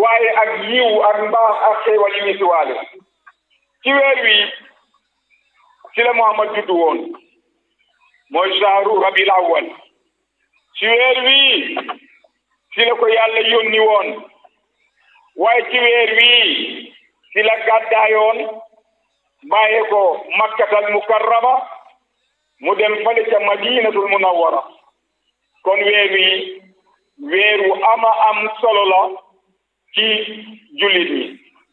waaye ak yiw ak mbaax ak xéewal yi ñu si waale ci weer wi ci la Muhammad juddu woon mooy shahru rabil awwal ci weer wi ci la ko yàlla yónni woon waaye ci weer wi ci la gàddaayoon bàyyee ko makkatal mukarrama mu dem fale ca madinatul munawwara kon weer wi weer wu ama am solo la ci jullit ñi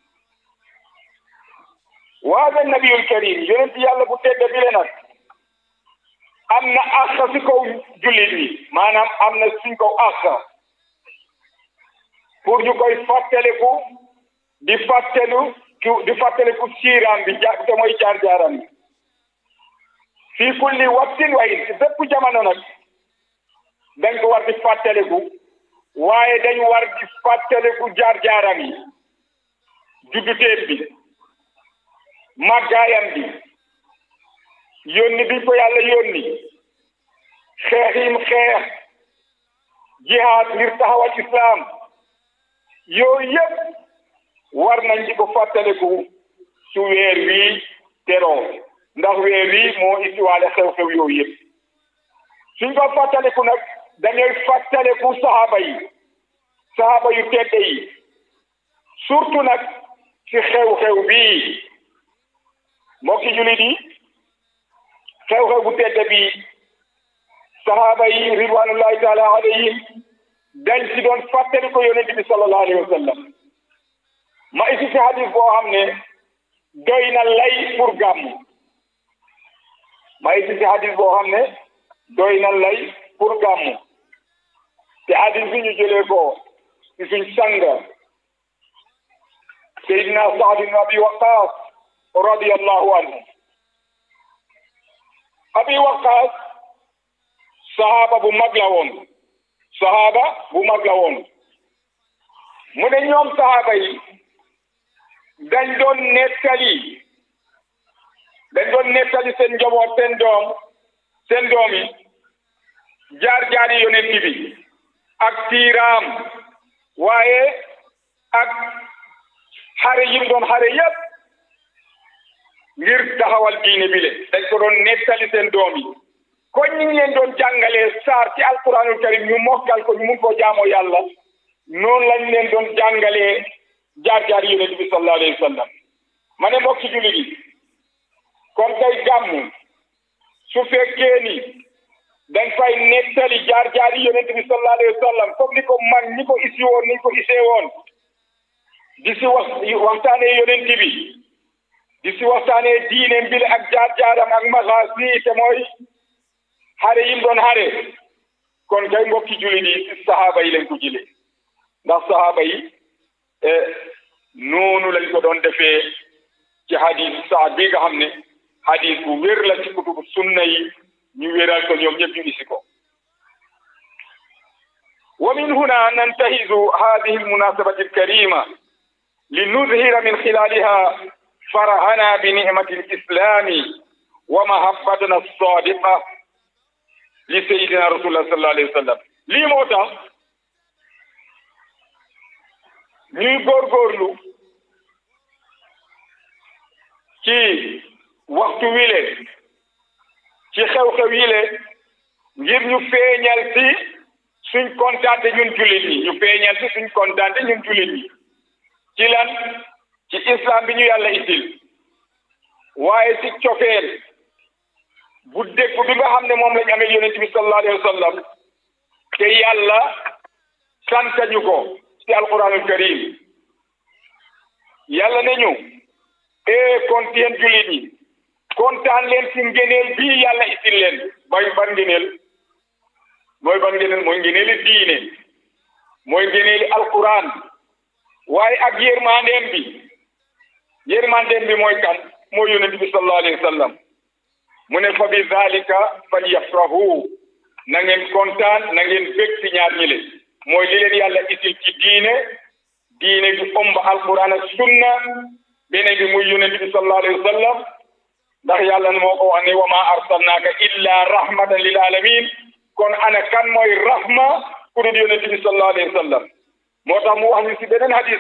waada nabiyul karim yonent yàlla bu tedd bi le nag am na àq si kaw jullit ñi maanaam am na suñ kaw àq pour ñu koy fàttaliku di fàttelu di fàttaliku siiraam bi ja te mooy jaar-jaaram bi fii kulli waxtin waaye si bépp jamono nag dañ ko war di fàttaliku waaye dañ war di fàttaliku jaar-jaaram yi judduteem bi màggaayam bi yónni bi ko yàlla yónni xeex yim xeex jihaad ngir taxawal islam yooyu yëpp war nañ di ko fàttaliku su weer wii teroo ndax weer wii moo isiwaale xew-xew yooyu yëpp suñ ko fàttaliku nag dañuy fàttaliku saxaaba yi saxaaba yu tedd yi surtout nag ci xew-xew bii mbokki julit yi xew-xew bu tedd bii saxaaba yi ridwanullahi taala alayhim dañ ci doon fàttali ko yonent bi sallallahu alayhi wa sallam ma isi ci hadis boo xam ne doy na lay pour gàmm ma isi ci hadis boo xam ne doy na lay pour gàmm te hadis bi ñu jëlee ko ci suñ sang Seydina Saad ibn Abi Waqaas radiyallahu anhu Abi Waqaas sahaaba bu mag la woon sahaaba bu mag la woon mu ne ñoom sahaaba yi dañ doon nettali dañ doon nettali seen njaboot seen doom seen doom yi jaar-jaari yonent bi ak tiiraam waaye ak xare yim doon xare yépp ngir taxawal diine bi le dañ ko doon nettali seen doom yi kon ñu ngi leen doon jàngalee saar ci alquranul karim ñu mokkal ko ñu mun koo jaamoo yàlla noonu lañ leen doon jàngalee jaar-jaar yonent bi sallallahu alayhi wa sallam ma ne mbokk ci jullit yi kon tey gàmmu su fekkee ni dañ fay nettali jaar-jaar yonent bi sallallahu alayhi wa sallam comme ni ko mag ñi ko isi woon ni ko isee woon di si wax waxtaanee yonent bi di si waxtaanee diine mbile ak jaar-jaaram ak maxaas te mooy xare yim doon xare kon kay mbokki jullit yi si saxaaba yi lañ ko jëlee ndax saxaaba yi noonu lañ ko doon defee ci hadis saad bi nga xam ne hadis bu wér la ci kutubu sunna yi ñu wéral ko ñoom ñëpp ñu isi ko wa min huna nantahizu hadihi almunasabati alkarima linuzhira min khilaliha فرحنا بنعمة الإسلام ومحبتنا الصادقة لسيدنا رسول الله صلى الله عليه وسلم lii moo tax ñuy góorgóorlu ci waxtu wile ci xew-xew yile ngir ñu feeñal ci suñ kontaante ñun jullit ñi ñu feeñal ci suñ kontaante ñun jullit ñi ci lan ci islam bi ñu yàlla itil waaye ci cofeel bu dégg bi nga xam ne moom lañ amee yonent bi sallallahu alayhi wa sallam te yàlla santañu ko ci alquranul karim yàlla ne ñu ee kon yéen jullit ñi kontaan leen ci ngeneel bii yàlla itil leen bay ban ngeneel mooy ban ngeneel mooy ngeneeli diine mooy ngeneeli alquran waaye ak yërmandeem bi yërmandeem bi mooy kan mooy yonent bi sallallahu alayhi wa sallam mu ne fa bi zalika falyafrahu na ngeen kontaan na ngeen bég ci ñaar ñi le mooy li leen yàlla itil ci diine diine bi ëmb alquran ak sunna beneen bi muy yonent bi sallallahu alayhi wa sallam ndax yàlla moo ko wax ne wa ma arsalnaaka illa rahmatan lil alamin kon ana kan mooy rahma ku dul yonent bi sallallahu alayhi wa sallam moo tax mu wax ñu si beneen hadis